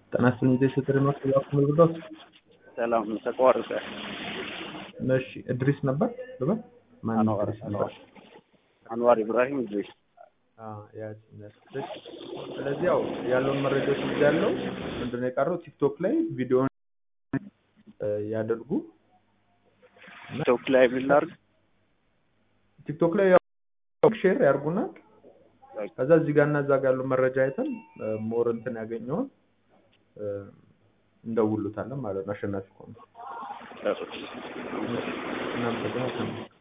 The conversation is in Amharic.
ጤና ይስጥልኝ ጊዜ ስትል ነው ያኩል ጉዳት ሰላም ተቋረጠ። እሺ እድሪስ ነበር ልበል ማን አንዋር እድሪስ ነበር? አንዋር ኢብራሂም ኢድሪስ አዎ ያዝ ነስልሽ ስለዚህ ያው ያለውን መረጃዎች እዚህ ያለው ምንድነው የቀረው ቲክቶክ ላይ ቪዲዮን ያደርጉ ቲክቶክ ላይ ምን ላድርግ? ቲክቶክ ላይ ያው ሼር ያርጉና ከዛ እዚህ ጋር እና እዛ ጋር ያለው መረጃ አይተን ሞር እንትን ያገኘውን እንደውሉታለን ማለት ነው። አሸናፊ ከሆነ ጥሩ። እናመሰግናለን።